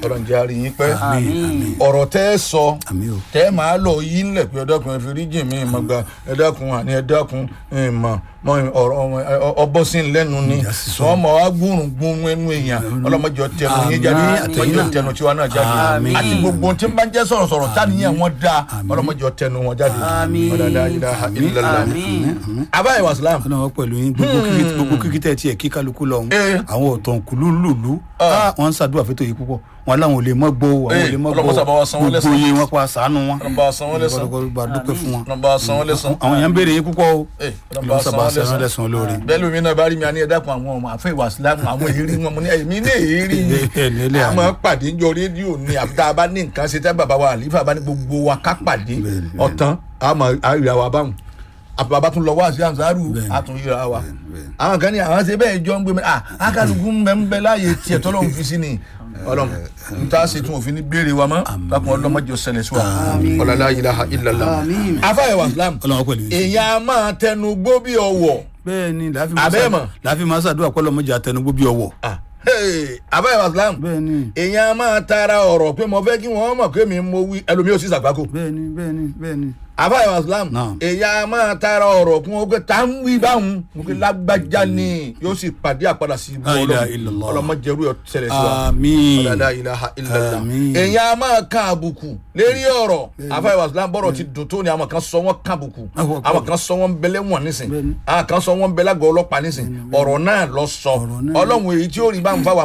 ọlọ́run jẹ́ àrí yín pẹ́ àmín ọ̀rọ̀ tẹ́ ẹ sọ àmín o tẹ́ ẹ máa lọ yí ńlẹ̀ pé ẹ̀dákun ẹ fi rí jìn mí ìmọ̀ gba ẹ̀dákun àní ẹ̀dákun ìmọ̀ mọ ọ̀rọ̀ ọbọ̀sìn lẹ́nu ni Ìjà sísọ. wọ́n mọ̀ wá gbúrùn gbúrùn ẹnu èèyàn ọlọ́mọdé tẹnu yín jáde Àmín. ọlọ́mọdé tẹnu tiwa náà jáde Àmín. àti gbogbo tí ń bá jẹ́ sọ̀rọ̀sọ̀rọ̀ táníyàn wọn dá ọlọ́mọdé tẹnu wọn jáde Àmín. ọ̀dàdà ilaha illallah àmín abáyé wàsílám ọlọ́run pẹ̀lú yín gbogbo kíkí gbogbo kíkí tẹ̀ tiẹ̀ kí kálukú lọ ọ̀hún Eh. àwọn ọ̀tàn kùlú lùlú wọ́n ń ṣàdúrà fẹ́tò yìí púpọ̀ wọn láwọn ò lè mọ́ gbó àwọn ò Eh, lè mọ́ ọlọ́mọ sábà wa san wọ́n gbogbo lẹ́san. iye wọn pa sànù wọn ọlọ́mọba san wọ́n lẹ́san ọlọ́kọ̀ dúpẹ́ fún wọn ọlọ́mọba san wọ́n lẹ́san àwọn èèyàn ń béèrè yín púpọ̀ o Eh, ọlọ́run sábà ọlọ́mọba san sẹ́wọ́n wọ́n lẹ́san lẹ́sàn lórí bẹ́ẹ̀ lómi náà bá rí mi àní ẹ̀dákun àwọn ọmọ àfẹ́ ìwà sílámù àwọn èrí wọn mo ní èmi ní èrí ni Bẹ́ẹ̀ ni, ilé a àná. máa pàdé jọ rédíò ni àbí tá a bá ní nǹkan ṣe tá bàbá wa àlífà bá ní gbogbo wa ká pàdé Bẹ́ẹ̀ ni, ọ̀tán a máa àríra wa báwọn àbí bàbá tún lọ wá sí àǹsárù Bẹ́ẹ̀ ni. a tún yíra wa bẹ́ẹ̀ ni. àwọn kan ní àwọn ṣe bẹ́ẹ̀ jọ ń gbé mi à akálukú ń bẹ ń bẹ láàyè tiẹ̀ tọ́lọ́run fi sí ni ọlọ́run n ta ṣe tún òfin ní béèrè wa mọ́ lákùn ọlọ́mọdé ọ̀sẹ̀lẹ̀ sí wa ọ̀làlá ilaha illallah àmín afáyẹ̀wò islam ọlọ́run pẹ̀lú yín èèyàn a máa tẹnu gbó bí ọwọ́ bẹ́ẹ̀ ni Àbẹ́ mọ̀. láàfin máa ṣàdúrà pé ọlọ́mọdé àtẹnugbó bí ọwọ́ Ah, hey, afáyẹ̀wò islam bẹ́ẹ̀ ni èèyàn a máa tara ọ̀rọ̀ pé mo fẹ́ kí wọ́n mọ̀ pé mi mo wí ẹlòmíì ò sì ṣàgbákò bẹ́ẹ̀ ni bẹ́ẹ̀ ni bẹ́ẹ̀ ni afáyẹ̀wò islam Naam. èèyàn a máa tara ọ̀rọ̀ kí wọ́n pé tá ń wí báwọn mo pé lágbájá ni yóò sì pàdé àpadà sí ibú La ilaha ọlọ́run illallah. ọlọ́mọdéru ṣẹlẹ̀ sí wa àmín ọ̀dàdà ilaha illallah Àmín. èèyàn a máa kan àbùkù lérí ọ̀rọ̀ afáyẹ̀wò islam bọ́rọ̀ ti dùn tó ni àwọn kan sọ wọ́n kan àbùkù Àwọn kan- àwọn kan sọ wọ́n bẹ́lẹ́ wọ̀n nísìn Bẹ́ẹ̀ni. àwọn kan sọ wọ́n bẹ́lẹ́ àgọ́ ọlọ́pàá nísìn ọ̀rọ̀ náà lọ sọ Ọ̀rọ̀ náà. ọlọ́run èyí tí ó rí bá ń fa wà